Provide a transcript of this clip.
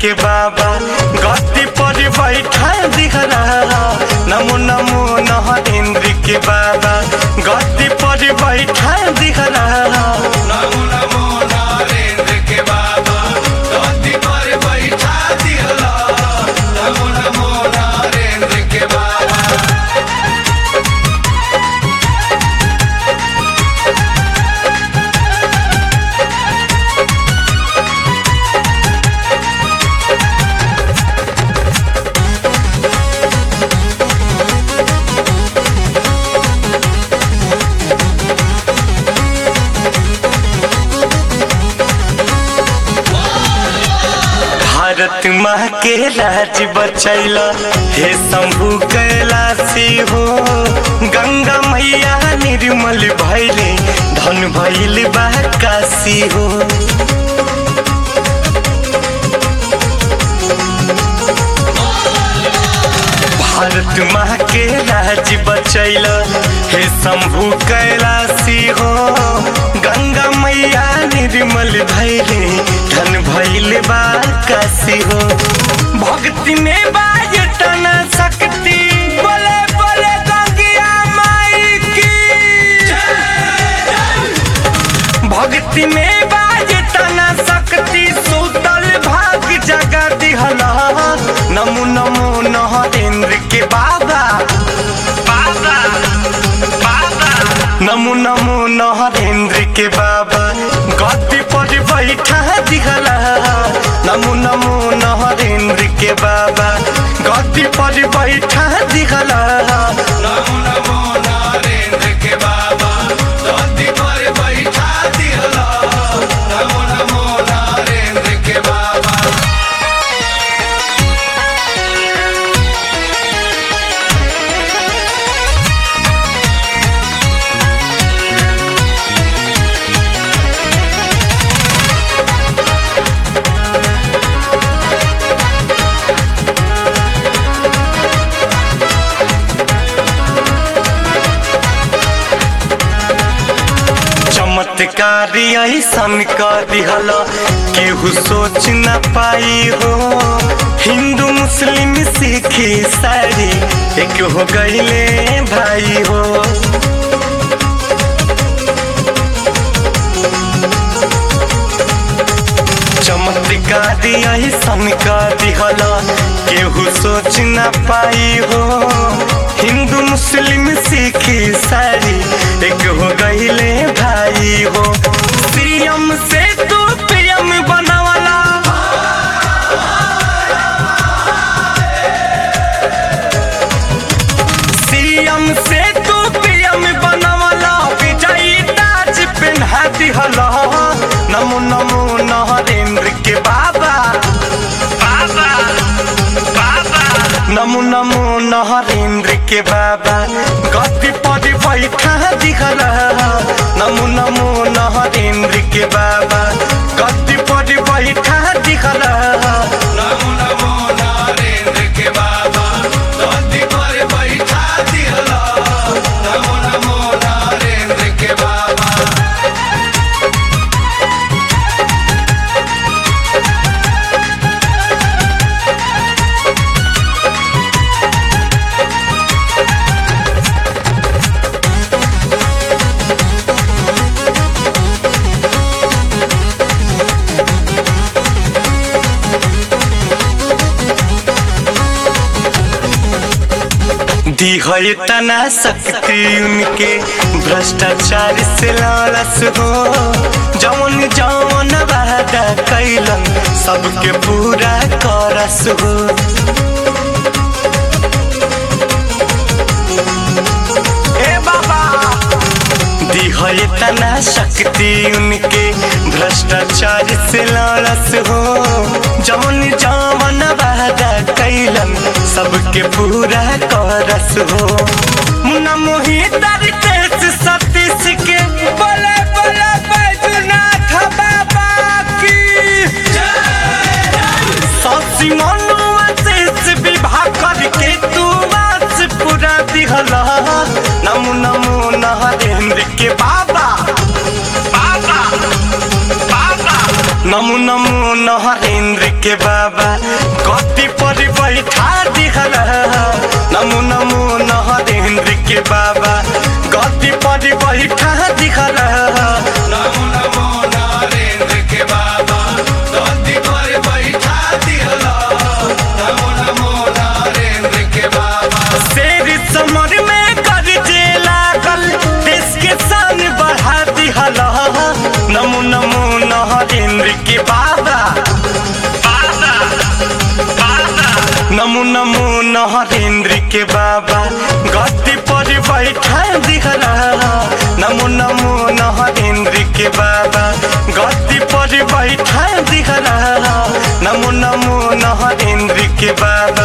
के बाबा गद्दी पर बैठा दिहला नमो नमो नरेंद्र के बाबा गद्दी पर बैठा दिहला नमो नमो नरेंद्र के बाबा गद्दी पर बैठा दिहला नमो नमो नरेंद्र के बाबा भारत माँ के राज बचैल हे शंभु कैलाशी हो गंगा मैया निर्मल भैले धन भैल बा काशी हो भारत माँ के राज बचैल हे शंभु कैलाशी हो गंगा मैया निर्मल भैले धन भैल बा काशी हो भक्ति में बाज तन शक्ति बोले बोले गंगिया माई की भक्ति में बाज तना शक्ति सुतल भाग जगा दिहला नमो नमो नरेंद्र के बाबा बाबा बाबा नमो नमो नरेंद्र के बाबा गद्दी पर बैठा दिहला नमो नमो नरेंद्र के बाबा गद्दी पर बैठा दिहला नमो नमो नरेंद्र के बाबा गद्दी पर बैठा दिहला नमो नमो नरेंद्र के बाबा चमत्कारी ऐसन कर दिहल केहू सोच न पाई हो हिंदू मुस्लिम सिख ईसाई एक हो गईले भाई हो चमत्कारी ऐसन कर दिहल केहू सोच न पाई हो हिंदू मुस्लिम सिख ईसाई एक हो गईले भाई हो सीएम से तू पीएम बनवला सीएम से तू पीएम बनवला विजयी ताज पिन्हा दिहला नमो नमो नरेंद्र के बाबा बाबा बाबा नमो नमो नरेंद्र के बाबा गद्दी पर बैठा दिखला नमो नमो नरेंद्र के बाबा गद्दी पर बैठा दिखला नमो नमो नरेंद्र के बाबा गद्दी पर बैठा दिहला नमो नमो नरेंद्र के बाबा दी है तना शक्ति उनके भ्रष्टाचार से लालस हो जवन जवन वादा कैलन सबके पूरा करस हो ए बाबा दी है तना शक्ति उनके भ्रष्टाचार से लालस हो जवन जवन वादा कैलन सबके पूरा करस हो मुन्ना मोहितर तेज सतीश के बोले बोले बैजनाथ बाबा की ससी मनुआ शेष विवाह करके तू वास पूरा दिहला नमो नमो नरेंद्र के बाबा बाबा बाबा नमो नमो नरेंद्र के बाबा के बाबा गद्दी पर बैठा दिखला नमो नमो नरेंद्र के बाबा धरती पर बैठा दिहला नमो नमो नरेंद्र के बाबा शेर समर में गरजे लागल देश के शान बढ़ा दिहला नमो नमो नरेंद्र के बाबा बाबा बाबा नमो नमो नरेंद्र के बाबा गद्दी पर बैठा दिहला नमो नमो नरेंद्र के बाबा गद्दी पर बैठा दिहला नमो नमो नरेंद्र के बाबा